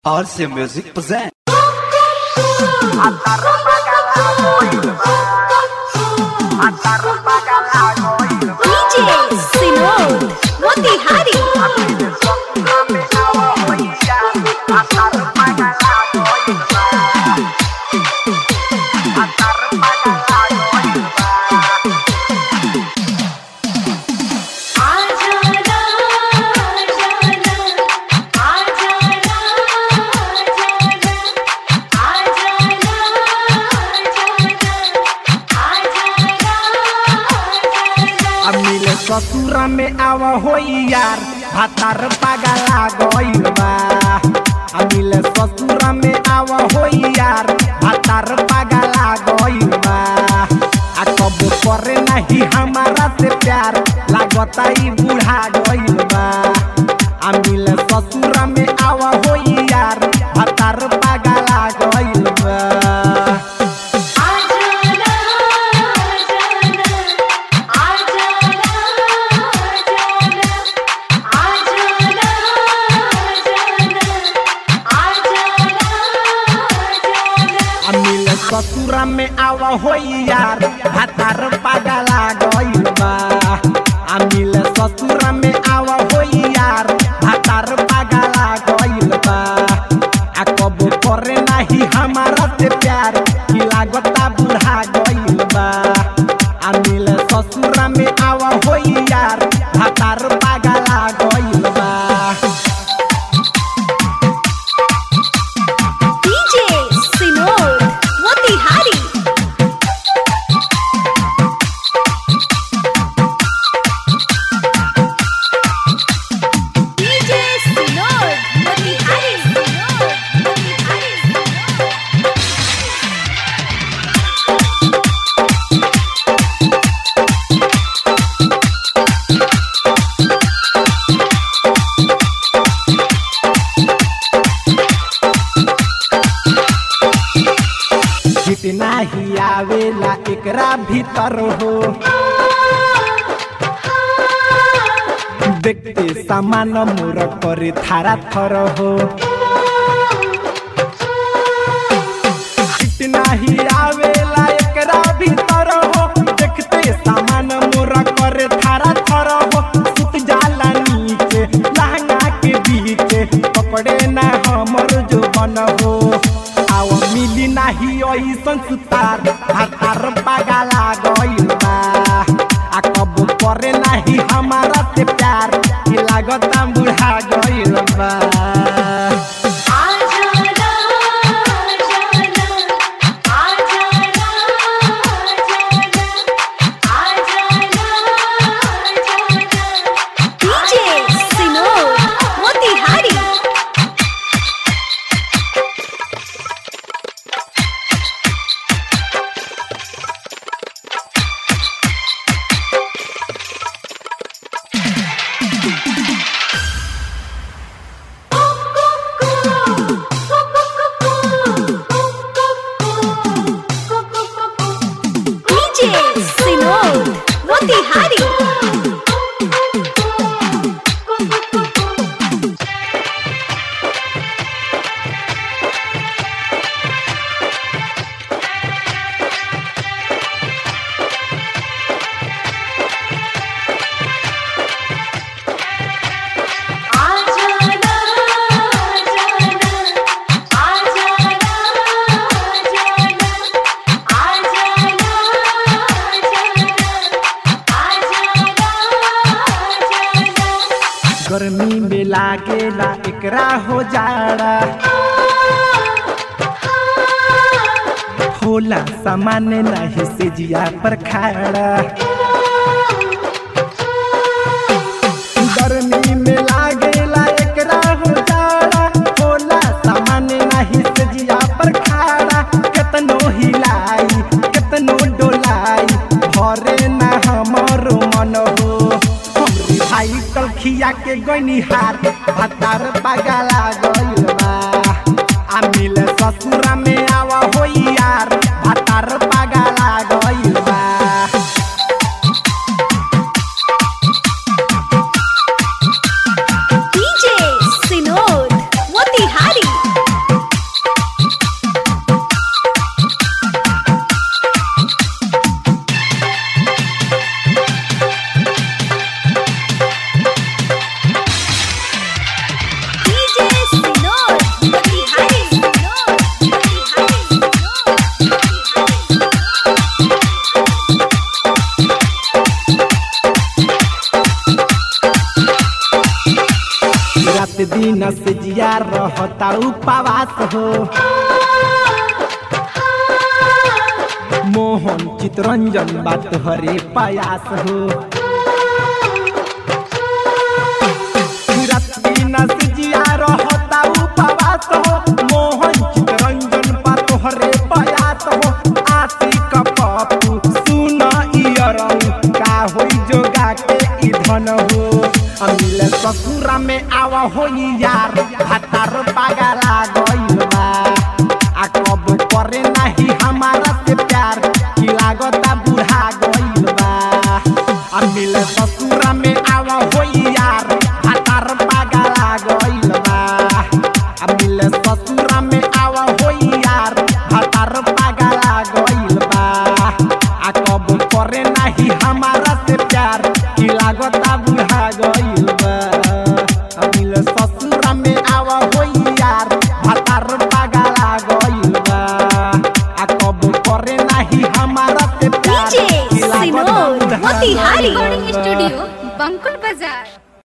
RC Music present. DJ Sinod Motihari अमिले ससुरा में आव होई यार भातार पागला गइल बा अमिले ससुरा में आव होई यार भातार पागला गइल बा आ कब करे नहीं हमारा से प्यार लागता ई बूढ़ा गइल बा अमिले ससुरा में आव होई यार भातार पागला गइल बा अमिल ससुरा में आव होई यार भातार पागला गइल बा अमिल ससुरा में आव होई यार भातार पागला गइल बा आ कब करे नाही हमारा से प्यार की लागता बुढ़ा गइल बा अमिल ससुरा में आव होई यार भातार पागला गइल बा DJ Sinod Motihari DJ Sinod Motihari Sinod Motihari जितना ही आवेला एकरा भीतर हो देखते सामान मोर करे थारा थर हो जितना ही आवेला एकरा भीतर हो देखते सामान मोर करे थारा थर हो सुत जाला नीचे लहंगा के बीच पकड़े ना हमर जो बन हो आव मिली नाही ऐसन सुतार हातार पागला गइल बा आ कब करे नाही हमारा से प्यार की लागता बुढ़ा गइल बा DJ Sinod Motihari DJ Sinod Motihari गर्मी में लागेला एकरा हो जाड़ा होला सामान्य नहीं से जिया पर खाड़ा गर्मी में लागेला एकरा हो जाड़ा होला सामान्य नहीं से जिया पर खाड़ा केतनो हिलाई केतनो डोलाई भरे ना हमरो मन हो हमरे भाई कलखिया के गइनी हार भातार पागला गइल बा आ मिले ससुरा में आवा होई यार भातार पागला गइल बा DJ Sinod Motihari रहता उपवास हो मोहन चितरंजन बात हरे प्रयास हो रत्ती नस जिया रहता उपवास हो मोहन चितरंजन बात हरे प्रयास हो आशिक पप्पू सुन इयरऊ का होई जोगा के ई धन हो अमिल ससुरा में आवा होई यार हतार पागला गइल बा आ कब करे नाही हमारा से प्यार की लागता बुढ़ा गइल बा अमिल ससुरा में आवा होई यार हतार पागला गइल बा अमिल ससुरा में आवा होई यार हतार पागला गइल बा आ कब करे नाही हमारा से प्यार की लागता बुढ़ा गइल बा अमिल ससुरा में आवा होई यार हतार पागला गइल बा आ कब करे नाही हमारा से प्यार डीजे की लागता सिनोर बुढ़ा मोतिहारी गइल रिकॉर्डिंग बा। स्टूडियो बंकुल बाजार